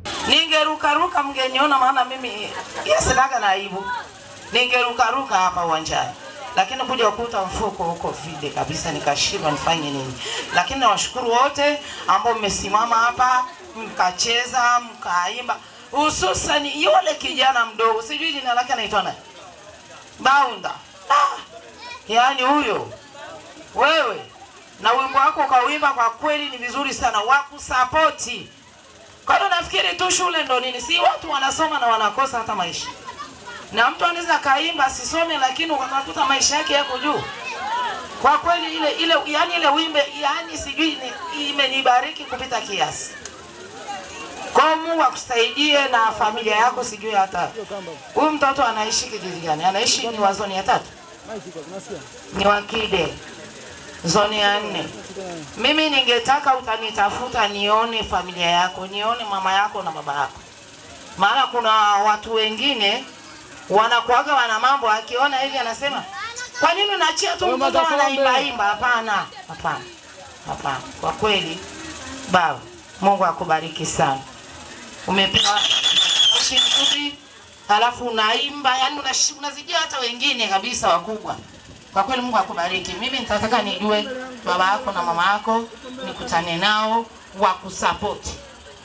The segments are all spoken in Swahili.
Ningerukaruka mngeniona, maana mimi yasinaga na aibu, ningerukaruka hapa uwanjani, lakini kuja kukuta mfuko huko vile kabisa, nikashindwa nifanye nini. Lakini nawashukuru wote ambao mmesimama hapa mkacheza mkaimba, hususan yule kijana mdogo, sijui jina lake anaitwa nani, Baunda. Ah, yaani huyo wewe na wimbo wako ukauimba, kwa kweli ni vizuri sana, wakusapoti. Kwa hiyo nafikiri tu shule ndo nini, si watu wanasoma na wanakosa hata maisha, na mtu anaweza kaimba asisome, lakini ukakuta maisha yake yako juu. Kwa kweli ile ile, yani ile wimbe, yani sijui ni- imenibariki kupita kiasi. Kwa hiyo Mungu akusaidie na familia yako, sijui hata huyu mtoto anaishi kijiji gani? Anaishi ni wa zoni ya tatu, ni wa Kide zoni ya nne. Mimi ningetaka utanitafuta nione familia yako, nione mama yako na baba yako, maana kuna watu wengine wanakuaga wana mambo, akiona hivi anasema kwa nini unaachia tu mtoto anaimba imba? Hapana, hapana, hapana. Kwa kweli baba, Mungu akubariki sana, umepewa sauti nzuri, halafu unaimba, yani unashi- unazijia hata wengine kabisa wakubwa. Kwa kweli Mungu akubariki. Mimi nitataka nijue baba yako na mama yako, nikutane nao wakusapoti.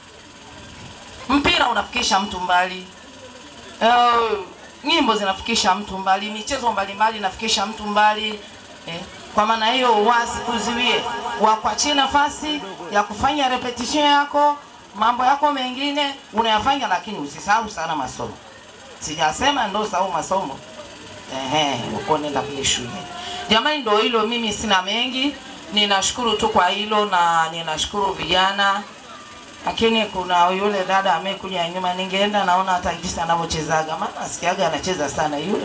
Mpira unafikisha mtu mbali, uh, nyimbo zinafikisha mtu mbali, michezo mbalimbali inafikisha mtu mbali eh. Kwa maana hiyo wasikuzuie, wakuachie nafasi ya kufanya repetition yako, mambo yako mengine unayafanya, lakini usisahau sana masomo. Sijasema ndo sahau masomo Ehe, uko nenda kule shule. Jamani, ndo hilo, mimi sina mengi. Ninashukuru tu kwa hilo na ninashukuru vijana, lakini kuna yule dada amekuja nyuma, ningeenda naona hata jinsi anavyochezaga, maana nasikiaga anacheza sana yule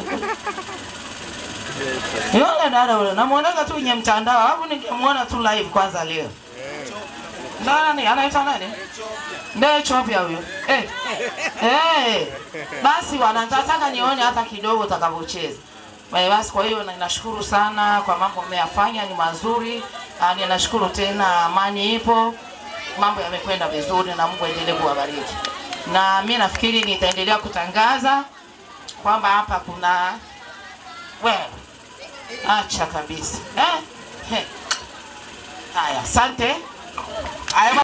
yule dada yule, namuonaga tu kwenye mtandao, alafu ningemuona tu live kwanza leo. Nani anaitwa nani? Ndiye chopya huyo. Eh. Eh. Basi wanataka nione hata kidogo utakavyocheza. Basi basi, kwa hiyo na- nashukuru sana kwa mambo mmeyafanya ni mazuri. Ah, Ninashukuru tena, amani ipo, mambo yamekwenda vizuri na Mungu aendelee kuwabariki. Na mimi nafikiri nitaendelea kutangaza kwamba hapa kuna wewe, acha kabisa eh? He. Haya, asante. Haya.